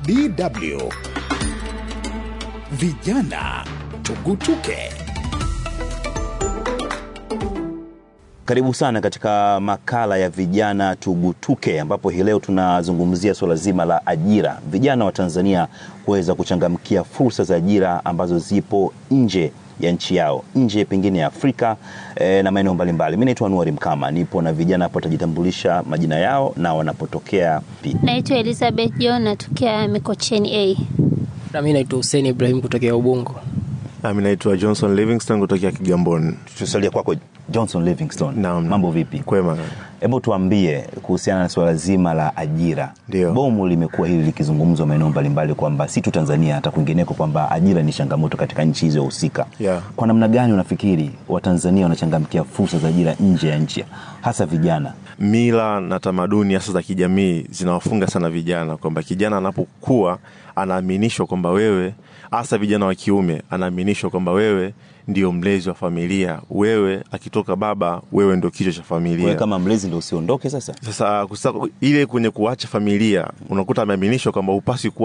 DW Vijana Tugutuke. Karibu sana katika makala ya vijana tugutuke, ambapo hii leo tunazungumzia suala zima la ajira, vijana wa Tanzania kuweza kuchangamkia fursa za ajira ambazo zipo nje ya nchi yao, nje pengine ya Afrika eh, na maeneo mbalimbali. Mimi naitwa Anuari Mkama, nipo na vijana hapo, watajitambulisha majina yao na wanapotokea pi. Naitwa Elizabeth John natokea Mikocheni A. Na mimi naitwa Hussein Ibrahim kutokea Ubungo. Nami naitwa Johnson Livingston kutokea Kigamboni. Tusalia kwako Johnson Livingstone. Naam. Mambo vipi? Kwema. Hebu tuambie kuhusiana na suala zima la ajira. Ndio. Bomu limekuwa hili likizungumzwa maeneo mbalimbali kwamba si tu Tanzania hata kwingineko kwamba ajira ni changamoto katika nchi hizo husika. Yeah. Kwa namna gani unafikiri Watanzania wanachangamkia fursa za ajira nje ya nchi hasa vijana? Mila na tamaduni hasa za kijamii zinawafunga sana vijana, kwamba kijana anapokuwa anaaminishwa kwamba wewe, hasa vijana wa kiume, anaaminishwa kwamba wewe ndio mlezi wa familia, wewe akitoka baba, wewe ndio kichwa cha Wewe familia. kama mlezi ndio usiondoke sasa. Sasa kusa, ile kwenye kuacha familia unakuta ameaminishwa kwamba upasi kuwa